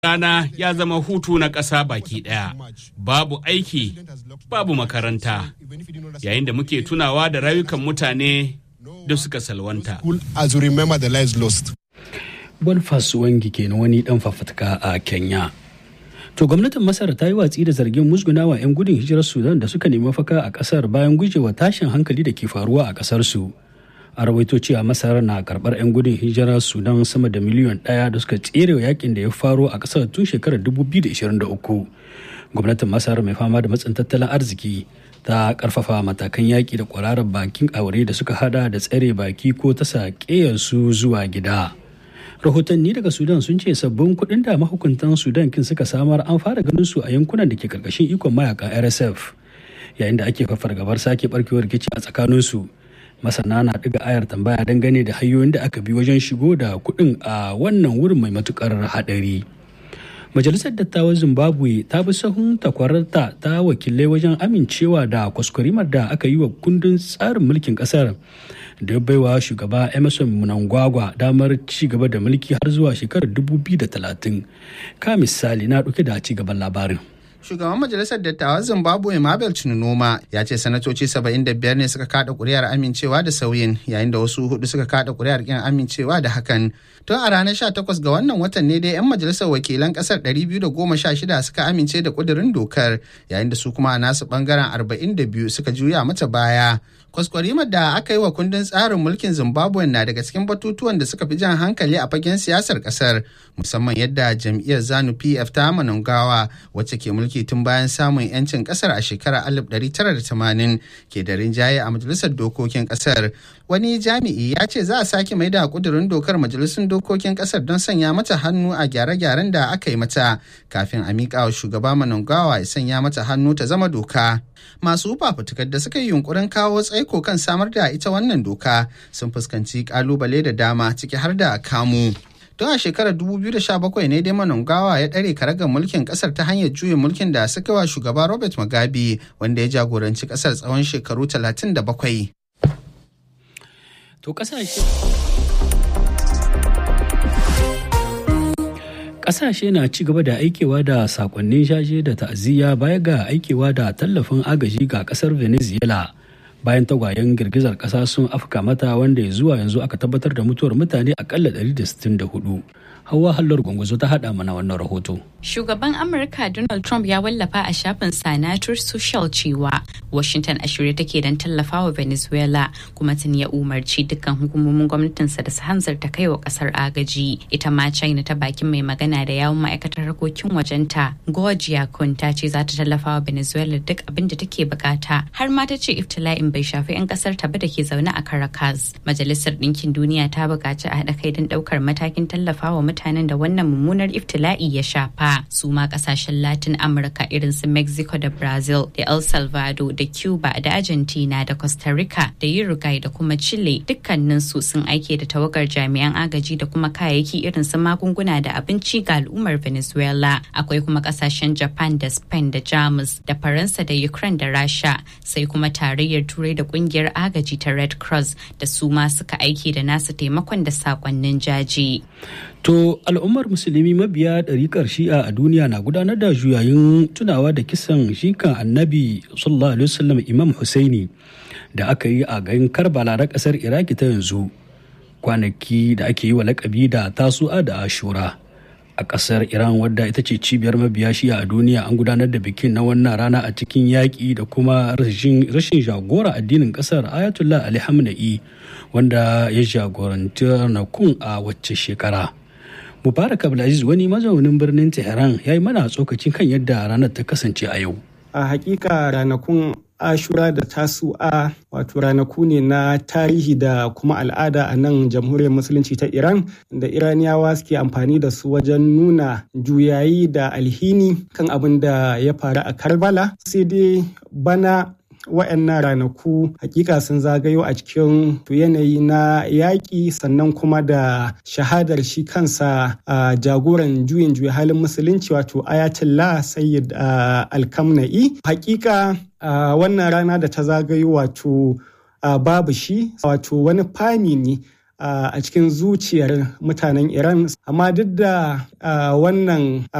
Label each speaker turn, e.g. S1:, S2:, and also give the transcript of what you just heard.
S1: rana ya zama hutu na ƙasa baki ɗaya. Babu aiki, babu makaranta. Yayin da muke tunawa da rayukan mutane da suka salwanta.
S2: As we remember the lives lost.
S3: Boniface Wangi kenan wani dan fafutuka a Kenya. To gwamnatin Masar ta yi watsi da zargin musgunawa 'yan gudun hijirar Sudan da suka nemi mafaka a kasar bayan gujewa tashin hankali da ke faruwa a kasar su. A rawaito cewa Masar na karbar 'yan gudun hijirar Sudan sama da miliyan ɗaya da suka tsere wa yakin da ya faro a kasar tun shekarar 2023. Gwamnatin Masar mai fama da matsin tattalin arziki ta karfafa matakan yaƙi da kwararar bakin aure da suka hada da tsare baki ko ta su zuwa gida. rahotanni daga sudan sun ce sabbin kuɗin da mahukuntan sudan kin suka samar an fara ganin su a yankunan da ke karkashin ikon mayakan rsf yayin da ake fargabar sake barkewar rikici a tsakanin su masana na ɗiga ayar tambaya dangane da hanyoyin da aka bi wajen shigo da kuɗin a wannan wurin mai matukar haɗari majalisar dattawan zimbabwe ta bi sahun takwararta ta wakilai wajen amincewa da kwaskwarimar da aka yi wa kundin tsarin mulkin kasar da ya baiwa shugaba emerson mnangagwa damar ci gaba da mulki har zuwa shekarar 2030 ka misali na ɗauke da ci gaban labarin
S4: shugaban majalisar dattawan zimbabwe mabel chinunoma ya ce sanatoci 75 ne suka kada kuri'ar amincewa da sauyin yayin da wasu hudu suka kada kuri'ar kin amincewa da hakan tun a ranar 18 ga wannan watan ne dai 'yan majalisar wakilan kasar 216 suka amince da kudirin dokar yayin da su kuma a nasu bangaren 42 suka juya mata baya kwaskwarimar da aka yi wa kundin tsarin mulkin zimbabwe na daga cikin batutuwan da suka fi jan hankali a fagen siyasar kasar musamman yadda jam'iyyar zanu pf ta manungawa wacce ke mulki tun bayan samun yancin kasar a shekarar 1980 ke da rinjaye a majalisar dokokin kasar wani jami'i ya ce za a sake mai da kudurin dokar majalisun dokokin kasar don sanya mata hannu a gyare-gyaren da aka yi mata kafin a miƙa wa shugaba manungawa ya sanya mata hannu ta zama doka masu fafutukar da suka yi yunkurin kawo tsaiko kan samar da ita wannan doka sun fuskanci kalubale da dama ciki har da kamu tun a shekarar 2017 ne dai manungawa ya ɗare karagar mulkin ƙasar ta hanyar juyin mulkin da suka wa shugaba robert mugabe wanda ya jagoranci ƙasar tsawon shekaru 37
S3: to kasashe kasashe na ci gaba da aikewa da sakonnin shashe da ta'aziyya baya ga aikewa da tallafin agaji ga kasar venezuela bayan tagwayen girgizar kasa sun afka mata wanda zuwa yanzu aka tabbatar da mutuwar mutane akalla 164 hawa hallar gwangwazo ta hada mana wannan rahoto
S5: shugaban amurka donald trump ya wallafa a shafin sanatar social cewa washington a shirye take don tallafawa venezuela kuma tun ya umarci dukkan hukumomin gwamnatinsa da su hanzarta kai wa kasar agaji ita ma china ta bakin mai magana da yawun ma'aikatar harkokin wajenta gorgia kun ta ce za ta tallafawa venezuela duk abin da take bukata har ma ta ce iftila'in bai shafi 'yan kasar ta ba da ke zaune a caracas majalisar ɗinkin duniya ta buƙaci a haɗa kai don ɗaukar matakin tallafawa mutanen da wannan mummunar iftila'i ya shafa su ma kasashen latin amurka irin su mexico da brazil da el salvador da cuba da argentina da costa rica da uruguay da kuma chile dukkaninsu sun aike da tawagar jami'an agaji da kuma kayayyaki irin su magunguna da abinci ga al'ummar venezuela akwai kuma kasashen japan da spain da jamus da faransa da ukraine da rasha sai kuma tarayyar turai da kungiyar agaji ta red cross da su ma suka aiki da nasu taimakon da sakonnin jaji
S3: To al'ummar musulmi mabiya ɗariƙar shi'a a duniya na gudanar da juyayin tunawa da kisan shikan annabi sallallahu alaihi wasallam imam Husaini da aka yi a garin Karbala na ƙasar Iraki ta yanzu kwanaki da ake yi wa lakabi da tasu'a da ashura a ƙasar Iran wadda ita ce cibiyar mabiya shi'a a duniya an gudanar da bikin na wannan rana a cikin yaƙi da kuma rashin jagora addinin ƙasar Ayatollah Ali Hamna'i wanda ya jagoranci ranakun a wacce shekara. Mubarak Abdulaziz wani mazaunin birnin Tehran ya yi mana tsokacin kan yadda ranar ta kasance a yau.
S6: A hakika ranakun Ashura da Tasu'a wato ranaku ne na tarihi da kuma al'ada a nan jamhuriyar musulunci ta Iran da Iraniyawa suke amfani da su wajen nuna juyayi da alhini kan abin da ya faru a Karbala. Sai dai bana wa'annan ranaku hakika sun zagayo a cikin yanayi na yaƙi sannan kuma da shahadar shi kansa a jagoran juyin juya halin musulunci wato ayatollah sayyid alkamna'i hakika wannan rana da ta zagayo wato babu shi wato wani fami ne a cikin zuciyar mutanen Iran amma duk da wannan